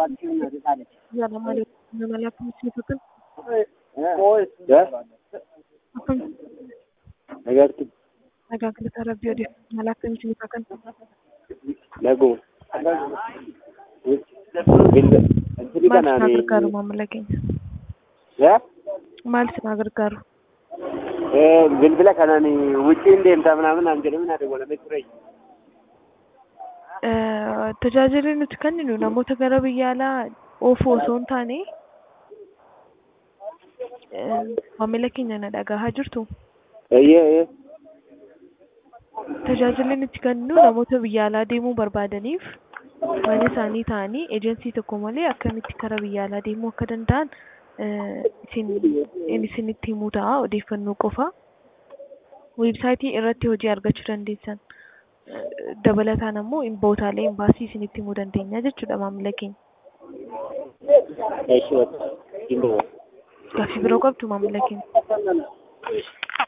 Yaada malee malee akkamitti ibsuutin? Nagaatti Nagaa galataa rabbii odeeffannoo malee akkamitti ibsaa kan? naguma. Bilda asirri Maal isin kanaan gargaaru maamila keenya? yaa Maal isin gargaaru? bilbila kanaan wucciin deemtaa minaaminaan jedhame naa dabalamee ture. Tajaajilli nuti kenninu namoota gara biyya alaa oofuu osoo hin taane maamila keenya na dhagahaa jirtu. Eeyyee eeyyee. Tajaajilli nuti kenninu namoota biyya alaa deemuu barbaadaniif mana isaanii ta'anii eejensii tokko malee akkamitti karaa biyya alaa deemuu akka danda'an isin isinitti himuu ta'a odeeffannoo qofa. Weebsaayitii irratti hojii argachuu dandeessan. Dabalataan ammoo bootaalee imbaasii isinitti himuu dandeenya jechuudha maamila keenya. Eeshi wata. Gaaffii biroo qabdu maamila keenya.